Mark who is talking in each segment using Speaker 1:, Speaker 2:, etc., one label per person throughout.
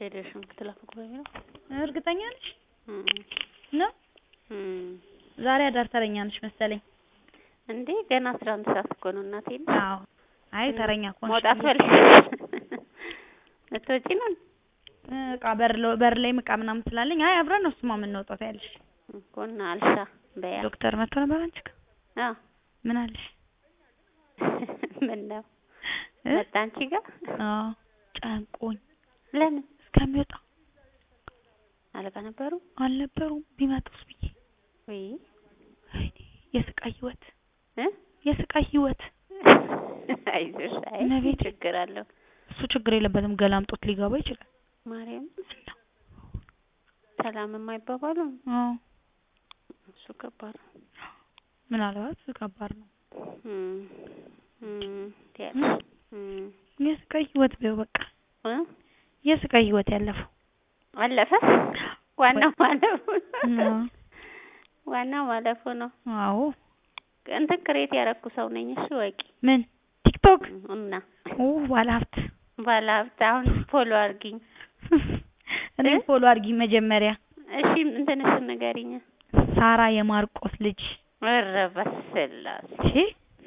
Speaker 1: ሄደሽም ክትላፍ ጉባኤ ነው
Speaker 2: እርግጠኛ ነሽ
Speaker 1: እም
Speaker 2: ነው?
Speaker 1: እም
Speaker 2: ዛሬ አዳር ተረኛ ነሽ መሰለኝ።
Speaker 1: እንዴ ገና አስራ አንድ ሰዓት እኮ ነው እናቴ
Speaker 2: አዎ። አይ ተረኛ እኮ ነሽ
Speaker 1: መውጣት
Speaker 2: ብዬ-
Speaker 1: ፈልገሽ ልትወጪ ነው
Speaker 2: እቃ በር ለ- በር ላይም እቃ ምናምን ስላለኝ አይ አብረን ነው እሱማ የምንወጣው ታያለሽ።
Speaker 1: እኮ እና አልሻ በያ
Speaker 2: ዶክተር መጥቶ ነበር አንቺ ጋር
Speaker 1: አዎ
Speaker 2: ምን አለሽ?
Speaker 1: ምን ነው
Speaker 2: እ?
Speaker 1: መጣ አንቺ ጋር
Speaker 2: አዎ ጨንቆኝ
Speaker 1: ለምን
Speaker 2: እስከሚወጣ
Speaker 1: አለቃ ነበሩ
Speaker 2: አልነበሩም ቢመጡስ ብዬ
Speaker 1: ወይ
Speaker 2: ወይኔ የስቃይ ህይወት
Speaker 1: እ
Speaker 2: የስቃይ ህይወት
Speaker 1: አይዞሽ አይ
Speaker 2: እመቤቴ።
Speaker 1: ችግር አለው
Speaker 2: እሱ ችግር የለበትም ገላምጦት ሊገባ ይችላል።
Speaker 1: ማርያም
Speaker 2: እና
Speaker 1: ሰላም የማይባባሉ
Speaker 2: አዎ
Speaker 1: እሱ ከባድ ነው
Speaker 2: ምናልባት ከባድ ነው።
Speaker 1: እም እም ትያለሽ እም
Speaker 2: የስቃይ ህይወት በይው በቃ
Speaker 1: እ
Speaker 2: የስቃይ ህይወት ያለፈው
Speaker 1: አለፈ ዋናው ማለፉ
Speaker 2: አዎ
Speaker 1: ዋናው ማለፉ ነው
Speaker 2: አዎ
Speaker 1: እንትን ክሬት ያረኩ ሰው ነኝ እሺ ወቂ
Speaker 2: ምን ቲክቶክ
Speaker 1: እና
Speaker 2: ኦ ባለሀብት
Speaker 1: ባለሀብት አሁን ፎሎ አድርጊኝ
Speaker 2: እኔ
Speaker 1: እ?
Speaker 2: ፎሎ አድርጊ መጀመሪያ
Speaker 1: እሺ እንትንሽን ንገሪኝ
Speaker 2: ሳራ የማርቆስ ልጅ
Speaker 1: ኧረ በስላሴ
Speaker 2: እሺ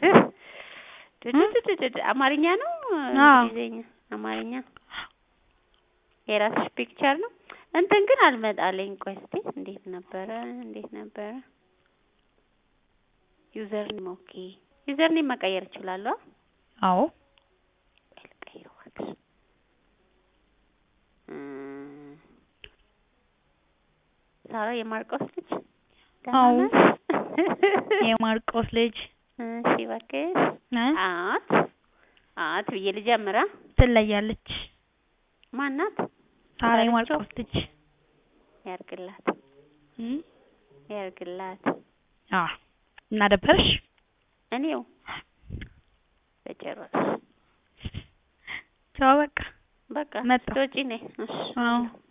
Speaker 1: ድድድድድ አማርኛ ነው
Speaker 2: አዎ።
Speaker 1: እንግሊዝኛ አማርኛ የራስሽ ፒክቸር ነው እንትን ግን አልመጣለኝ ቆይ እስቲ እንዴት ነበረ እንዴት ነበረ ዩዘር ኔም ኦኬ ዩዘር ኔም መቀየር እችላለሁ አ?
Speaker 2: አዎ
Speaker 1: ቆይ ልቀይረው እባክሽ እም፣ ሳራ የማርቆስ ልጅ ደህና
Speaker 2: አዎ።
Speaker 1: ነሽ?
Speaker 2: የማርቆስ ልጅ
Speaker 1: እሺ እባክሽ
Speaker 2: እ?
Speaker 1: አት አት ብዬ ልጀምራ
Speaker 2: ትለያለች
Speaker 1: ማናት
Speaker 2: ሳራ
Speaker 1: ዳርቻው?
Speaker 2: የማርቆስ ልጅ
Speaker 1: ያርግላት
Speaker 2: እ?
Speaker 1: ያርግላት
Speaker 2: አዎ እና ደበረሽ
Speaker 1: እኔው በጭራሽ
Speaker 2: ቻው በቃ
Speaker 1: በቃ
Speaker 2: መጣሁ።
Speaker 1: ስትወጪ ነይ እሺ
Speaker 2: አዎ